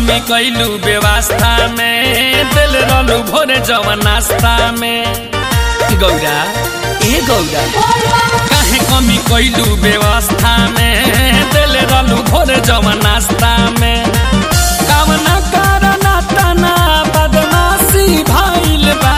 कमी कैलू व्यवस्था में दिल रहलू भोरे जवन नाश्ता में गौरा ए गौरा काहे कमी कैलू व्यवस्था में दिल रहलू भोरे जवन नाश्ता में कामना करना तना बदमाशी भइल बा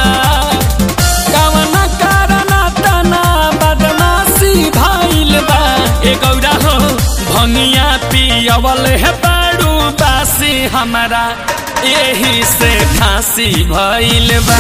कामना करना तना बदमाशी भइल बा ए गौरा हो भंगिया पियवल है बाड़ू बासी हमारा एही से खांसी भइल बा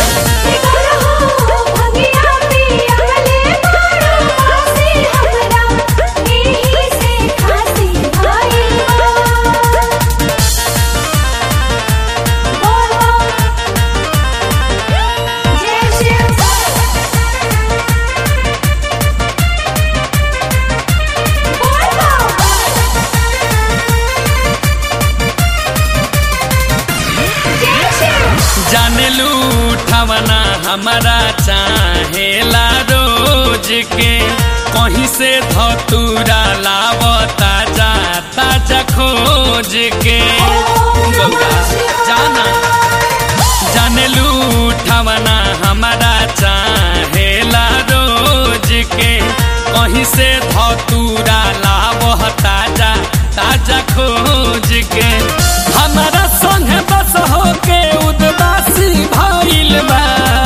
जाने लूठवना हमारा चाहेला रोज के कहीं से धतूरा लावता जाता जा खोज के गौरा जाना जाने लूठवना हमारा चाहेला रोज के कहीं से धतूरा लावता जा ताजा खोज के हमारा संग बस होके उदबासी भइल बा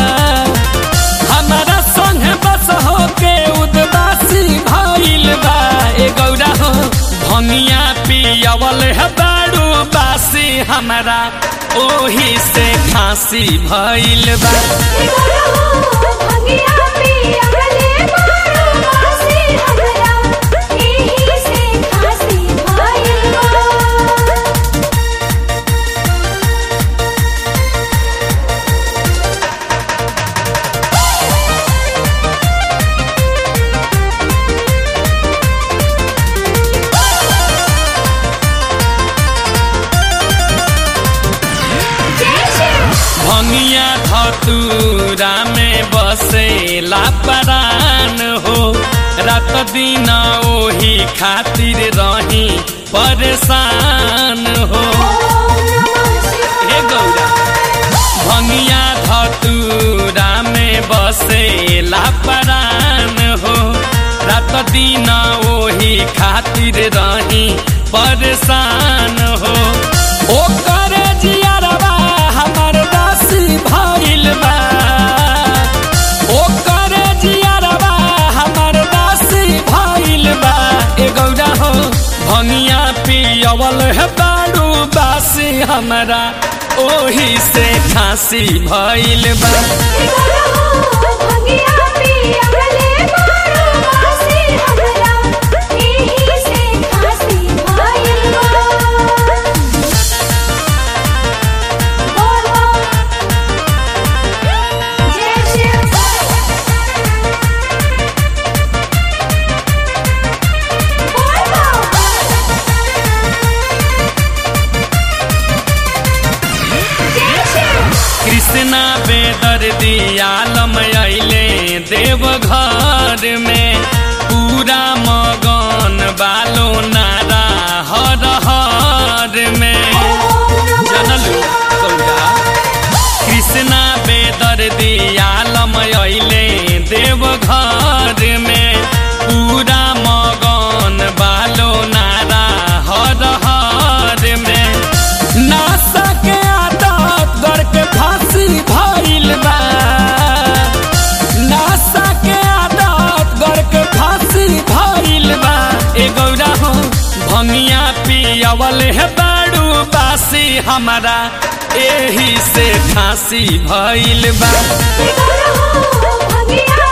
हमारा संग बस होके उदबासी भइल बा ए गौरा हो भंगिया पियवल है बाड़ू बासी हमारा ओही से खांसी भइल बा भंगिया धतूरा में बसेला परान हो रात दिन ओही खातिर रही परेशान हो हे गौरा भंगिया धतूरा में बसेला परान हो रात दिन ओही खातिर रही परेशान हो ओकर जियरवा हमर दासी भइल बा ओकर जियरवा हमर दासी भइल बा ए गौरा हो भंगिया पियवल है बाड़ू बासी हमरा ओही से खांसी भइल बा कृष्णा बेदर दियालम अइले देव घर में पूरा मगन बालो नारा हर हर में जनलू गौरा कृष्णा बेदर दियालम अइले देव घर में पूरा मगन बालो नारा हर हर में नासा के आदत गड़ के फांसी भइल बा नासा के आदत गड़ के फांसी भइल बा ए गौरा हो भंगिया पियवल है बाड़ू बासी हमारा एही से फांसी भइल बा भंगिया